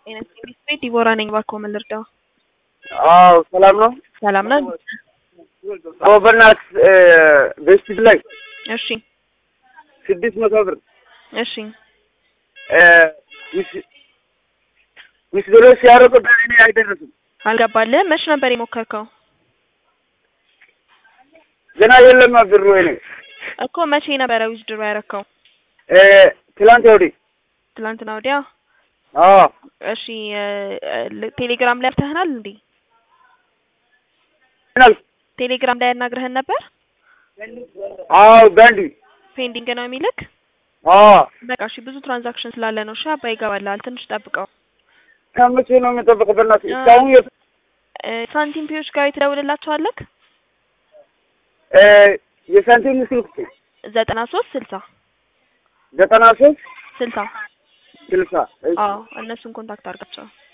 ጤና ቤት ዲቦራ ነኝ። እባክዎ ምን ልርዳው? አዎ ሰላም ነው። ሰላም ነው? አዎ በእናትህ ቤስት ላይ እሺ ስድስት መቶ ብር እሺ ዊስድሮ ሲያደርጉ በእኔ አይደረስም። አልገባልህም? መች ነበር የሞከርከው? ገና የለማ ብሩ ወይኔ እኮ መቼ ነበረ ዊዝድሮ ያረከው? ትላንት ወዲህ ትላንትና ወዲያ። አዎ እሺ ቴሌግራም ላይ አፍተህናል እንዴ? ምናል ቴሌግራም ላይ ያናግረህን ነበር? አዎ ባንዲ ፔንዲንግ ነው የሚልክ? አዎ በቃ እሺ፣ ብዙ ትራንዛክሽን ስላለ ነው። እሺ አባ ይገባልሃል። ትንሽ ጠብቀው። ከመቼ ነው የሚጠብቀው? በእናትህ እስካሁን የት ሳንቲም ፒዎች ጋር የተደውልላቸዋለክ? የሳንቲም ስልክ ዘጠና ሶስት ስልሳ ዘጠና ሶስት ስልሳ ስልሳ አዎ እነሱን ኮንታክት አድርጋቸው።